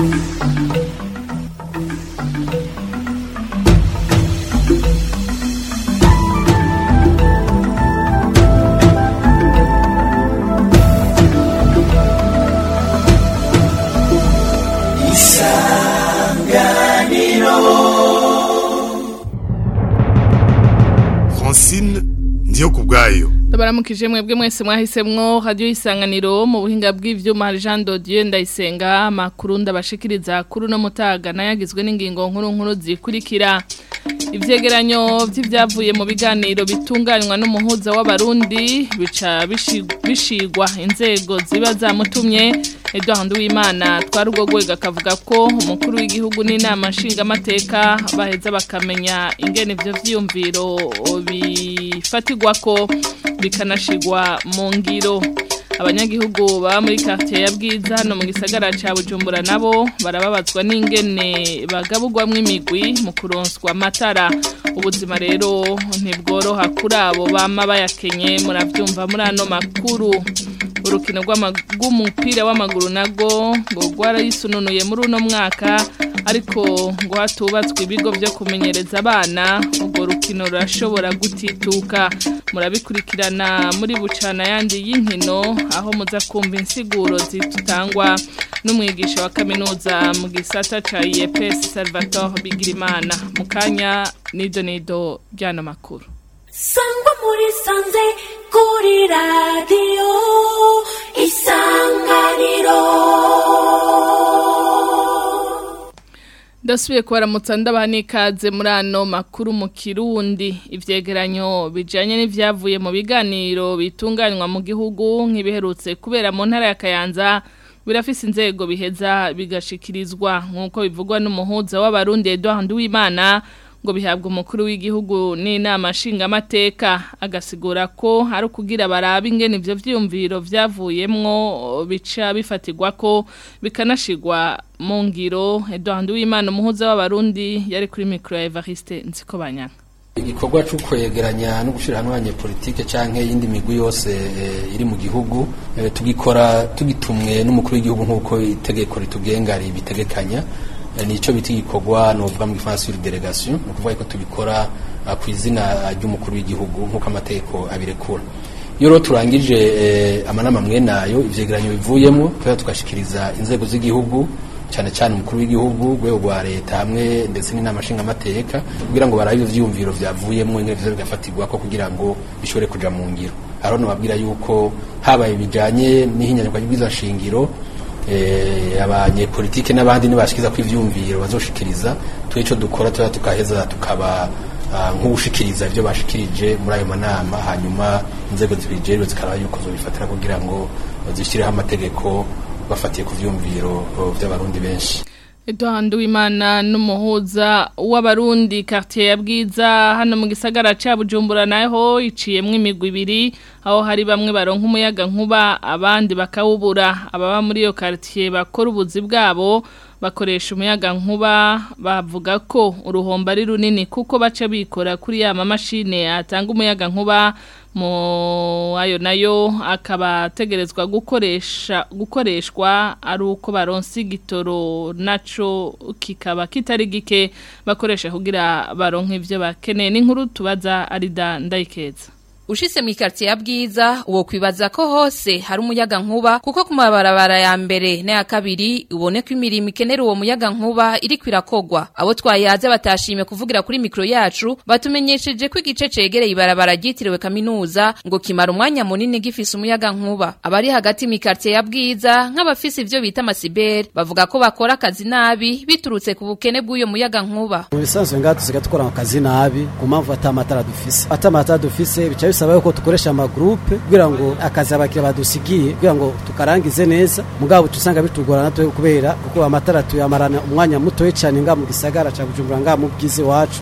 Francine ndiyo kubwayo Ndabaramukije mwebwe mwese mwahisemwo radio isanganiro mu buhinga bw'ivyuma hari Jean Dodieu ndayisenga makuru ndabashikiriza kuri no mutaga nayagizwe n'ingingo nkuru nkuru zikurikira ivyegeranyo vy'ivyavuye mu biganiro bitunganywa n'umuhuza w'abarundi bica bishi- bishigwa inzego ziba zamutumye Edouard Nduwimana twarugo gwega akavuga ko umukuru w'igihugu n'inama nshingamateka baheza bakamenya ingene ivyo vyiyumviro bifatirwako bikanashigwa mu ngiro abanyagihugu baba muri quartier ya Bwiza hano mu gisagara ca Bujumbura nabo barababazwa n'ingene bagabugwamwo imigwi mu kuronswa amatara ubuzima rero ntibworoha kuri abo bama bayakenye muravyumva muri ano makuru urukino rw'ama- rw'umupira w'amaguru nago ngo rwarayisununuye muri uno mwaka ariko ngo hatubatswe ibigo vyo kumenyereza abana urwo rukino rurashobora gutituka murabikurikirana muri bucana yandi y'inkino aho muza kumva insiguro zitangwa n'umwigisha wa kaminuza mu gisata ca IEPS Salvatore Bigirimana mu kanya nido nido ryano makuru sangwa muri sanze kuri radiyo isanganiro Ndasubiye kubaramutsa ndabaha n'ikaze muri ano makuru mu Kirundi ivyegeranyo bijanye n'ivyavuye mu biganiro bitunganywa mu gihugu nk'ibiherutse kubera mu ntara ya Kayanza birafise inzego biheza bigashikirizwa nk'uko bivugwa n'umuhuza w'abarundi Edouard Nduwimana ngo bihabwa umukuru w'igihugu n'inama nshingamateka agasigura ko ari ukugira barabe ingene ivyo vyiyumviro vyavuyemwo bica bifatirwa ko bikanashigwa mu ngiro Edouard Uwimana umuhuza w'abarundi yari kuri micro ya Evariste Nzikobanyana igikorwa cyo kwegeranya no gushyira hamwe abanyepolitike cyangwa iyindi migwi yose eh, iri mu gihugu eh, tugikora tugitumwe n'umukuru w'igihugu nk'uko itegeko ritugenga ribitegekanya Eh, nico bita igikorwa novuga mu gifaransa sur delegation ni ukuvuga ko tubikora ah, ku izina ry'umukuru w'igihugu nk'uko amategeko abirekura iyo rero turangije eh, amanama mwe nayo ivyegeranyo bivuyemo tuba tugashikiriza inzego z'igihugu cyane cyane umukuru w'igihugu urwego rwa leta hamwe ndetse n'inama nshingamateka kugira ngo barabe ivyiyumviro vyavuyemo ingene vyo bigafatirwa ko kugira ngo bishobore kuja mu ngiro haro nababwira yuko habaye bijanye n'ihinyanyurwa ry'ubwiza shingiro eh, abanyepolitike n'abandi nibashikiza ko ivyumviro bazoshikiriza twe ico dukora tuba tukaheza tukaba ah, nk'ubushikiriza ivyo bashikirije muri ayo manama hanyuma inzego zibijejwe zikaraba yuko zobifatira kugira ngo zishireho amategeko bafatiye ku vyumviro oh, vy'abarundi benshi Edouard Uwimana n'umuhuza w'abarundi quartier ya Bwiza hano mu gisagara ca Bujumbura naho iciyemwe imigwi ibiri aho hari bamwe baronka umuyaga nkuba abandi bakawubura ababa muri iyo quartier bakora ubuzi bwabo bakoresha umuyaga nkuba bavuga ko uruhombo ari runini kuko baca bikora kuri ya mamashine atanga umuyaga nkuba mu ayo nayo akaba ategerezwa gukoresha gukoreshwa ari uko baronse igitoro naco kikaba kitari gike bakoresha kugira baronke ivyo bakeneye n'inkuru tubaza arida ndayikeza Ushise mu quartier ya Bwiza uwo kwibaza ko hose hari umuyaga nkuba kuko ku mabarabara ya mbere n'aya kabiri ubone ko imirimo ikenera uwo muyaga nkuba iri kwirakogwa abo twayaze batashimye kuvugira kuri mikro yacu batumenyesheje ko igice cegereye ibarabara ryitiriwe kaminuza ngo kimara umwanya munini gifise umuyaga nkuba abari hagati mu quartier ya Bwiza nk'abafise ivyo bita amasibere bavuga ko bakora akazi nabi biturutse ku bukene bw'uyo muyaga nkuba mu bisanzwe ngaha dusigaye dukora akazi nabi ku mpamvu ata matara dufise ata matara dufise bica bisaba yuko dukoresha amagrupe kugira ngo akazi abakiriya badusigiye kugira ngo tukarangize neza mugabo usanga bitugora natwe kubera kuko amatara tuyamarana umwanya mutoye cyane ngaha mu gisagara ca Bujumbura ngaha mu bwize wacu